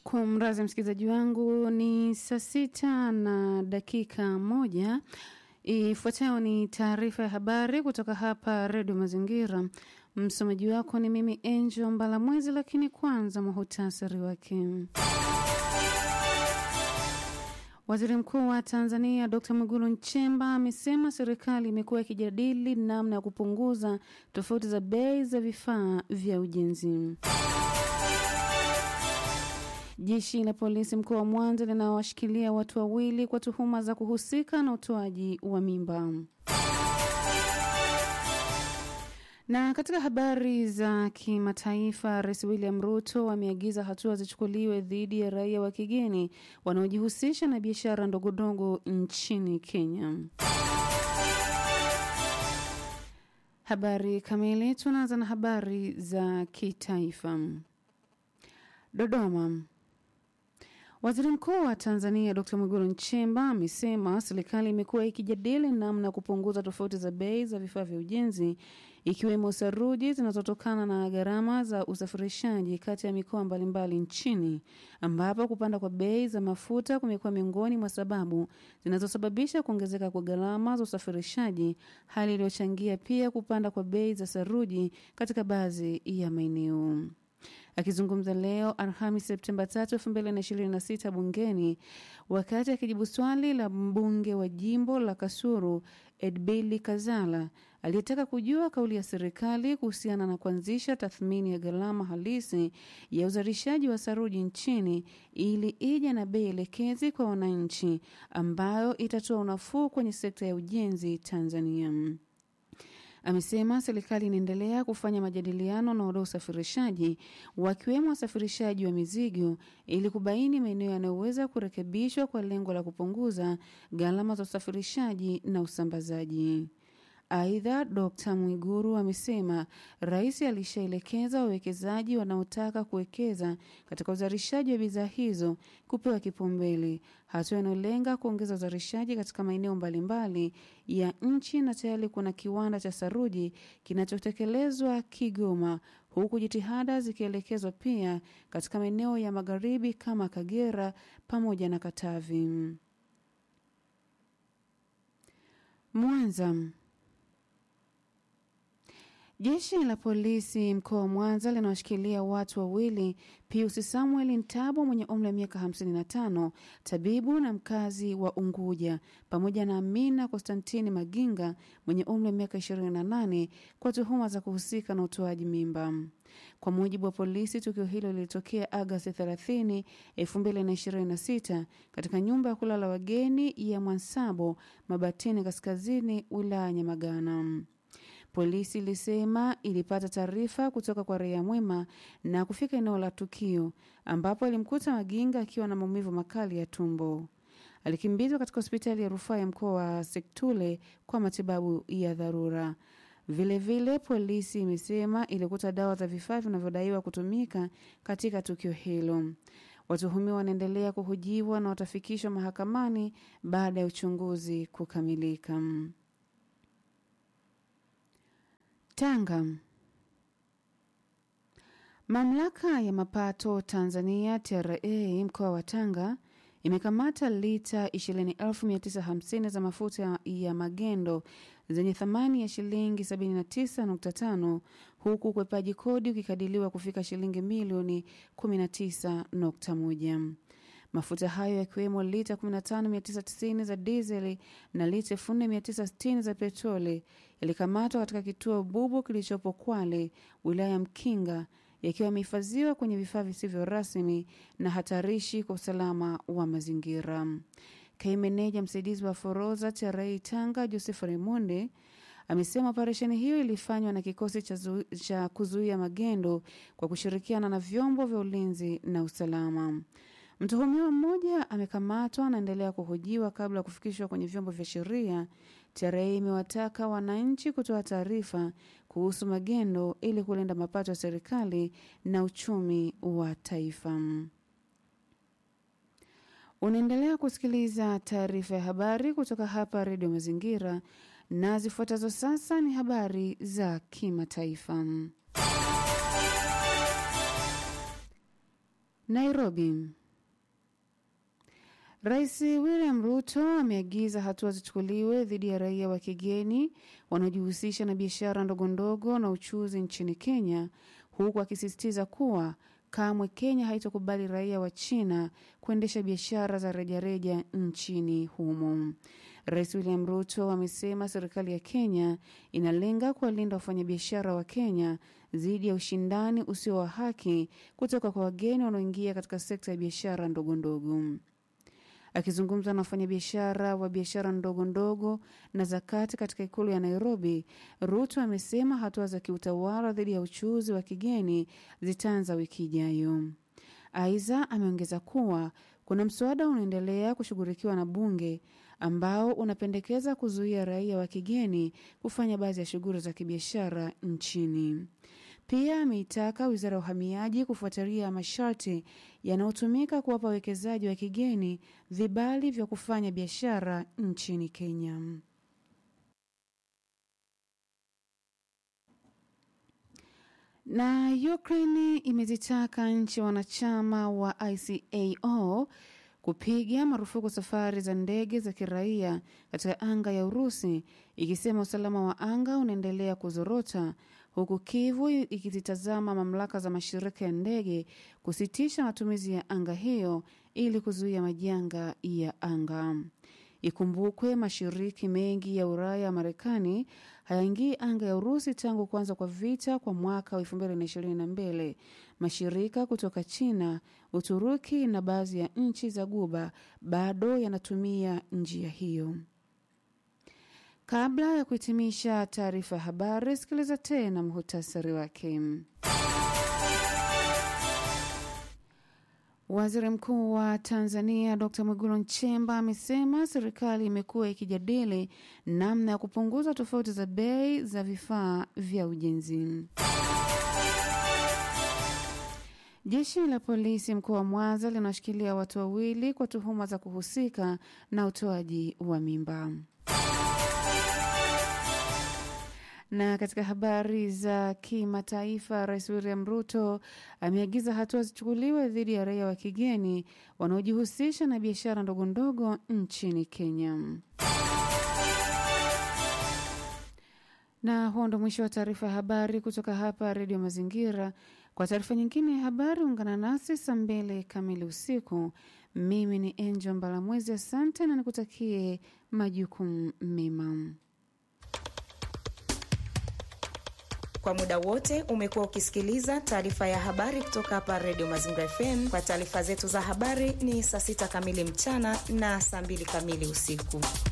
Kumrazi msikilizaji wangu, ni saa sita na dakika moja. Ifuatayo ni taarifa ya habari kutoka hapa Redio Mazingira. Msomaji wako ni mimi Angel Mbalamwezi, lakini kwanza muhutasari wake. Waziri Mkuu wa Tanzania Dr. Mwigulu Nchemba amesema serikali imekuwa ikijadili namna ya kupunguza tofauti za bei za vifaa vya ujenzi. Jeshi la polisi mkoa wa Mwanza linawashikilia watu wawili kwa tuhuma za kuhusika na utoaji wa mimba. Na katika habari za kimataifa, Rais William Ruto ameagiza hatua zichukuliwe dhidi ya raia wa kigeni wanaojihusisha na biashara ndogondogo nchini Kenya. Habari kamili, tunaanza na habari za kitaifa. Dodoma. Waziri Mkuu wa Tanzania Dr. Mwigulu Nchemba amesema serikali imekuwa ikijadili namna ya kupunguza tofauti za bei za vifaa vya ujenzi ikiwemo saruji zinazotokana na gharama za usafirishaji kati ya mikoa mbalimbali nchini, ambapo kupanda kwa bei za mafuta kumekuwa miongoni mwa sababu zinazosababisha kuongezeka kwa gharama za usafirishaji, hali iliyochangia pia kupanda kwa bei za saruji katika baadhi ya maeneo. Akizungumza leo Alhamis Septemba 3, 2026 bungeni wakati akijibu swali la mbunge wa jimbo la Kasulu Edbili Kazala aliyetaka kujua kauli ya serikali kuhusiana na kuanzisha tathmini ya gharama halisi ya uzalishaji wa saruji nchini ili ije na bei elekezi kwa wananchi ambayo itatoa unafuu kwenye sekta ya ujenzi Tanzania. Amesema serikali inaendelea kufanya majadiliano na wadau usafirishaji wakiwemo wasafirishaji wa mizigo ili kubaini maeneo yanayoweza kurekebishwa kwa lengo la kupunguza gharama za usafirishaji na usambazaji. Aidha, Dkt Mwiguru amesema rais alishaelekeza wawekezaji wanaotaka kuwekeza katika uzalishaji wa bidhaa hizo kupewa kipaumbele, hatua inayolenga kuongeza uzalishaji katika maeneo mbalimbali ya nchi, na tayari kuna kiwanda cha saruji kinachotekelezwa Kigoma, huku jitihada zikielekezwa pia katika maeneo ya magharibi kama Kagera pamoja na Katavi. Mwanza. Jeshi la polisi mkoa wa Mwanza linawashikilia watu wawili, Pius Samuel Ntabo mwenye umri wa miaka 55, tabibu na mkazi wa Unguja, pamoja na Amina Konstantini Maginga mwenye umri wa miaka 28 kwa tuhuma za kuhusika na utoaji mimba. Kwa mujibu wa polisi, tukio hilo lilitokea Agasti 30, 2026 katika nyumba ya kulala wageni ya Mwansabo Mabatini Kaskazini, wilaya ya Nyamagana. Polisi ilisema ilipata taarifa kutoka kwa raia mwema na kufika eneo la tukio ambapo alimkuta Maginga akiwa na maumivu makali ya tumbo. Alikimbizwa katika hospitali ya rufaa ya mkoa wa Sektule kwa matibabu ya dharura. Vilevile vile, polisi imesema ilikuta dawa za vifaa vinavyodaiwa kutumika katika tukio hilo. Watuhumiwa wanaendelea kuhojiwa na watafikishwa mahakamani baada ya uchunguzi kukamilika. Tanga. Mamlaka ya mapato Tanzania TRA mkoa wa Tanga imekamata lita 20,950 za mafuta ya magendo zenye thamani ya shilingi 79.5 huku ukwepaji kodi ukikadiliwa kufika shilingi milioni 19.1. Mafuta hayo yakiwemo lita 15990 za dizeli na lita 4960 za petroli yalikamatwa katika kituo bubu kilichopo Kwale, wilaya ya Mkinga, yakiwa yamehifadhiwa kwenye vifaa visivyo rasmi na hatarishi kwa usalama wa mazingira. Kaimu meneja msaidizi wa forodha TRA Tanga, Joseph Raimonde amesema operesheni hiyo ilifanywa na kikosi cha, cha kuzuia magendo kwa kushirikiana na vyombo vya ulinzi na usalama. Mtuhumiwa mmoja amekamatwa anaendelea kuhojiwa kabla ya kufikishwa kwenye vyombo vya sheria. TRA imewataka wananchi kutoa taarifa kuhusu magendo ili kulinda mapato ya serikali na uchumi wa taifa. Unaendelea kusikiliza taarifa ya habari kutoka hapa Redio Mazingira, na zifuatazo sasa ni habari za kimataifa. Nairobi. Rais William Ruto ameagiza hatua zichukuliwe dhidi ya raia wa kigeni wanaojihusisha na biashara ndogondogo na uchuzi nchini Kenya, huku akisisitiza kuwa kamwe Kenya haitokubali raia wa China kuendesha biashara za rejareja nchini humo. Rais William Ruto amesema serikali ya Kenya inalenga kuwalinda wafanyabiashara wa Kenya dhidi ya ushindani usio wa haki kutoka kwa wageni wanaoingia katika sekta ya biashara ndogondogo. Akizungumza na wafanyabiashara wa biashara ndogo ndogo na zakati katika ikulu ya Nairobi, Ruto amesema hatua za kiutawala dhidi ya uchuuzi wa kigeni zitaanza wiki ijayo. Aidha, ameongeza kuwa kuna mswada unaendelea kushughulikiwa na bunge ambao unapendekeza kuzuia raia wa kigeni kufanya baadhi ya shughuli za kibiashara nchini. Pia ameitaka wizara ya uhamiaji kufuatilia masharti yanayotumika kuwapa wawekezaji wa kigeni vibali vya kufanya biashara nchini Kenya. Na Ukraine imezitaka nchi wanachama wa ICAO kupiga marufuku safari za ndege za kiraia katika anga ya Urusi, ikisema usalama wa anga unaendelea kuzorota huku Kivu ikizitazama mamlaka za mashirika ya ndege kusitisha matumizi ya anga hiyo ili kuzuia majanga ya anga. Ikumbukwe mashiriki mengi ya Ulaya ya Marekani hayaingii anga ya Urusi tangu kuanza kwa vita kwa mwaka wa 2022. Mashirika kutoka China, Uturuki na baadhi ya nchi za Guba bado yanatumia njia hiyo. Kabla ya kuhitimisha taarifa ya habari, sikiliza tena muhutasari wake. Waziri Mkuu wa Tanzania Dr Mwigulu Nchemba amesema serikali imekuwa ikijadili namna ya kupunguza tofauti za bei za vifaa vya ujenzi. Jeshi la polisi mkoa wa Mwanza linashikilia watu wawili kwa tuhuma za kuhusika na utoaji wa mimba. Na katika habari za kimataifa, Rais William Ruto ameagiza hatua zichukuliwe dhidi ya raia wa kigeni wanaojihusisha na biashara ndogondogo nchini Kenya. Na huo ndo mwisho wa taarifa ya habari kutoka hapa Redio Mazingira. Kwa taarifa nyingine ya habari, ungana nasi saa mbili kamili usiku. Mimi ni Angel Mbalamwezi, asante na nikutakie majukumu mema. Kwa muda wote umekuwa ukisikiliza taarifa ya habari kutoka hapa Redio Mazingira FM. Kwa taarifa zetu za habari ni saa sita kamili mchana na saa mbili kamili usiku.